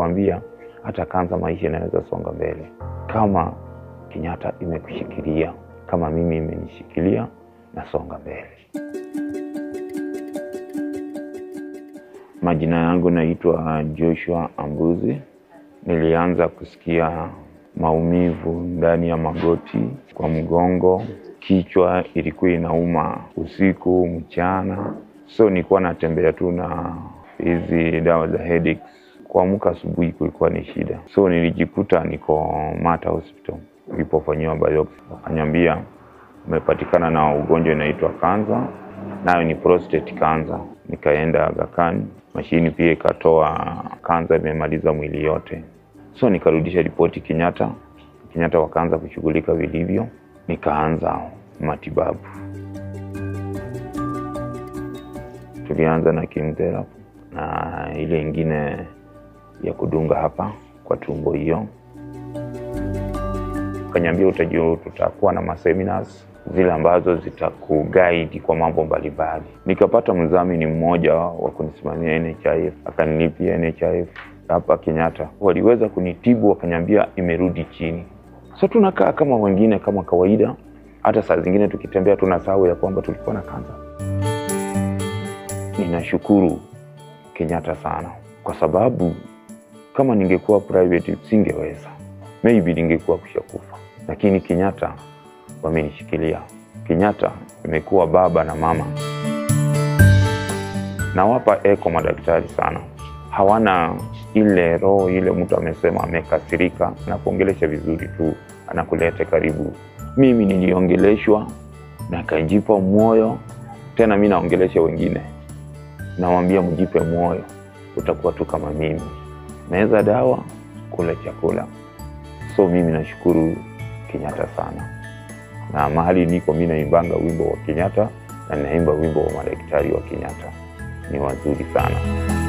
nikawaambia hata kansa maisha inaweza songa mbele kama Kenyatta imekushikilia, kama mimi imenishikilia, nasonga mbele. Majina yangu naitwa Joshua Ambuzi. Nilianza kusikia maumivu ndani ya magoti, kwa mgongo, kichwa ilikuwa inauma usiku, mchana, so nilikuwa natembea tu na hizi dawa za headaches. Kuamka asubuhi kulikuwa ni shida, so nilijikuta niko Mata Hospital. Nilipofanyiwa biopsy, wakaniambia umepatikana na ugonjwa inaitwa kansa, nayo ni prostate cancer. Nikaenda Aga Khan, mashini pia ikatoa kansa imemaliza mwili yote, so nikarudisha ripoti Kenyatta. Kenyatta wakaanza kushughulika vilivyo, nikaanza matibabu. Tulianza na chemotherapy na ile ingine ya kudunga hapa kwa tumbo hiyo. Kanyambia utajua, tutakuwa na maseminars zile ambazo zitakuguide kwa mambo mbalimbali. Nikapata mdhamini mmoja wa kunisimamia NHIF, akanilipia NHIF hapa Kenyatta, waliweza kunitibu, wakanyambia imerudi chini. So tunakaa kama wengine kama kawaida, hata saa zingine tukitembea tunasahau ya kwamba tulikuwa na kansa. Ninashukuru Kenyatta sana kwa sababu kama ningekuwa private singeweza, maybe ningekuwa kushakufa, lakini Kenyatta wamenishikilia. Kenyatta imekuwa baba na mama. Nawapa eko madaktari sana, hawana ile roho ile, mtu amesema amekasirika na kuongelesha vizuri tu, anakuleta karibu. Mimi niliongeleshwa na kajipa moyo, tena mi naongelesha wengine, nawambia mjipe moyo, utakuwa tu kama mimi, meza dawa, kula chakula. So mimi nashukuru Kenyatta sana na mahali niko mi naimbanga wimbo wa Kenyatta na naimba wimbo wa madaktari wa Kenyatta, ni wazuri sana.